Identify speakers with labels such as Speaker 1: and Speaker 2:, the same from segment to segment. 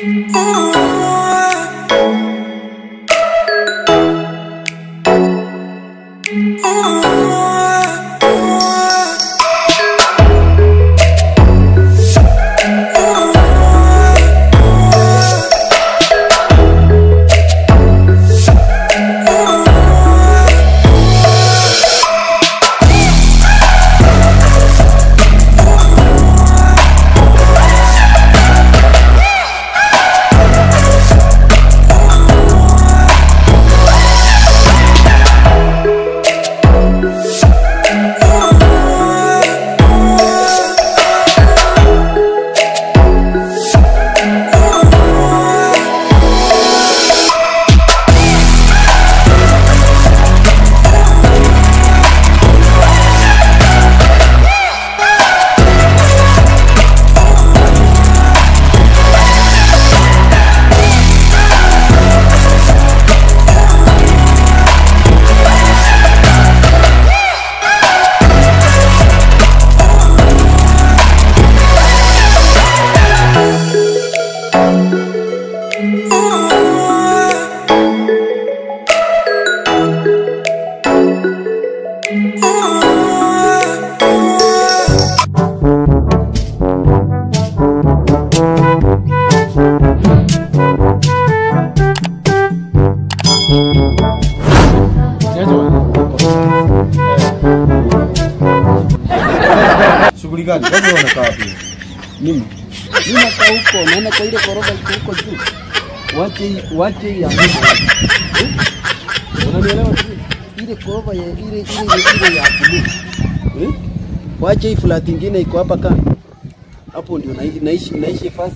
Speaker 1: Shughuli gani? Wewe unakaa wapi?
Speaker 2: Mimi mimi nakaa huko, naenda kwa ile ghorofa iko huko juu. Wache hii- wache hii ya mimi. Eh? Unanielewa vizuri? Ile ghorofa ya ile ile ile ile ya blue. Eh? Wache hii flat ingine iko hapa kando. Hapo ndio naishi naishi naishi first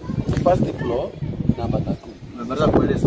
Speaker 2: first floor namba tatu.
Speaker 1: Nataka kueleza.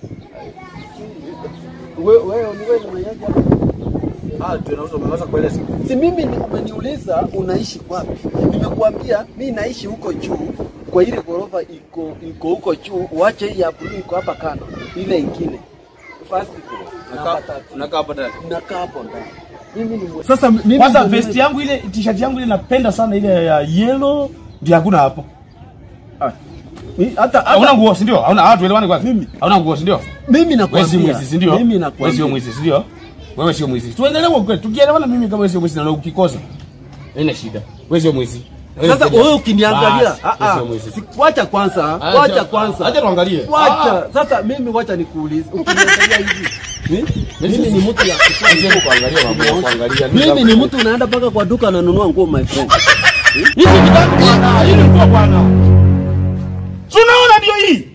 Speaker 2: Wewe wewe ni wewe unaiaje hapa?
Speaker 1: Ah, tunauza umeweza kueleza.
Speaker 2: Si mimi ni- umeniuliza unaishi wapi? Nimekuambia mi naishi huko juu kwa ile ghorofa iko iko huko juu, uache hii ya blue iko hapa kando, ile ingine first floor namba
Speaker 1: Nakaa
Speaker 2: tatu.
Speaker 1: nakaa hapa ndani.
Speaker 2: Nakaa hapo ndani. Mimi ni mwe-
Speaker 1: Sasa mimi
Speaker 3: Kwanza
Speaker 2: ndio
Speaker 3: vest yangu ile t-shirt yangu ile napenda sana ile ya yellow ndio hakuna hapo.
Speaker 2: Mi- hata
Speaker 3: Hauna
Speaker 2: hata
Speaker 3: nguo si ndio? Hauna ah tuelewane kwanza.
Speaker 2: Mimi.
Speaker 3: Hauna nguo si ndio?
Speaker 2: mimi
Speaker 3: Wewe si
Speaker 2: nakwambia.
Speaker 3: mwizi si ndio?
Speaker 2: Mimi
Speaker 3: Wewe sio
Speaker 2: nakwambia.
Speaker 3: mwizi si ndio? Wewe sio mwizi. Tuendelee kwa kweli. Tukielewana mimi kama wewe sio mwizi na ukikosa. Haina shida. Wewe sio mwizi.
Speaker 2: Sasa wewe ukiniangalia,
Speaker 3: Basi,
Speaker 2: ah
Speaker 3: wewe
Speaker 2: ah,
Speaker 3: sio mwizi.
Speaker 2: si- wacha kwanza,
Speaker 3: Acha-
Speaker 2: wacha kwanza.
Speaker 3: Acha tuangalie.
Speaker 2: Wacha. Sasa mimi wacha nikuulize. Ukiniangalia hivi. eh, Mimi ni mtu ya kutoa
Speaker 3: Sio kuangalia mambo ya kuangalia.
Speaker 2: Mimi ni mtu unaenda mpaka kwa duka ananunua nguo my friend.
Speaker 3: Hizi ni gani bwana? Hii ni nguo bwana. Tunaona ndio hii.